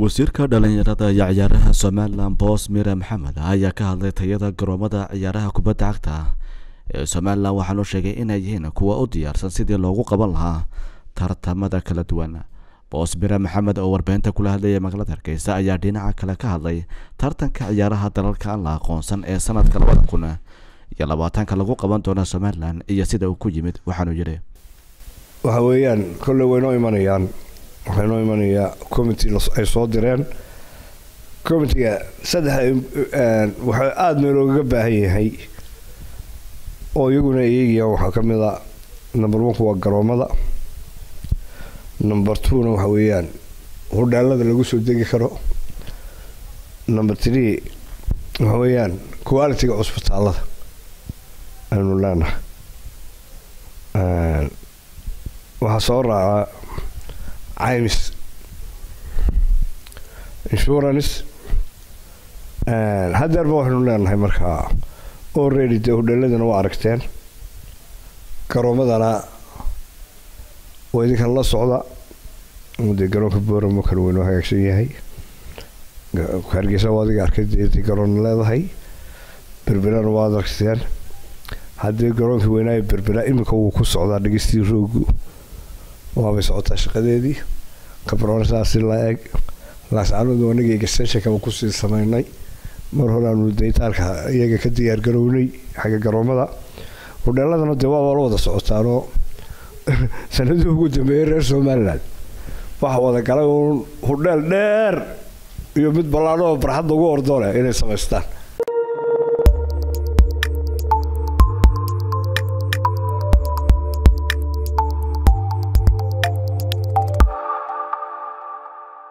wasiirka dhalinyarada iyo ciyaaraha somalilan boos mire maxamed ayaa ka hadlay tayada garoomada ciyaaraha kubadda cagta ee somalilan waxaanu sheegay inay yihiin kuwa u diyaarsan sidii loogu qaban lahaa tartamada kala duwan boos mire maxamed oo warbaahinta kula hadlaya magaalada hargeysa ayaa dhinaca kale ka hadlay tartanka ciyaaraha dalalka aan la aqoonsan ee sanadka labada kun iyo labaatanka lagu qaban doona somalilan iyo sida uu ku yimid waxaanu yidhi waxa weeyaan kolley waynoo imanayaan waxaa inoo imanayaa commitee ay soo direen commitega saddex waxaa aada meeloogaga baahan yahay oo iyaguna eegayaan waxaa ka mid a number oneka waa garoomada number twona waxa weeyaan hudhaalada lagu soo degi karo number three waxa weeyaan qualitiga cusbitaalada aynu leenahay waxaa soo raaca caymis insurance hadeerba waxaynu leenahay markaa already dee hudheeladana waa aragteen garoomadana waa idinkan la socda dee garoonka booramo kale waynoo hagaagsan yahay hargeysa waa adiga arkay dee garoon leedahay berberana waa aragteen haddii garoonkii weynaayo berbera iminka wuu ku socdaa dhegeystii roogu waabay socotaa shaqadeedii kabroona saasi la eg laascanodu anaga extensionkaba kusii samaynay mar hore aanu daytaalka iyaga ka diyaargarownay xagga garoomada hudheeladana dee waaba la wada socotaanoo sanadii ugu dambeeyay reer somalilan waxa wada galay uun hudheel dheer iyo mid ballaadho oo barxadda ugu ordoole inay samaystaan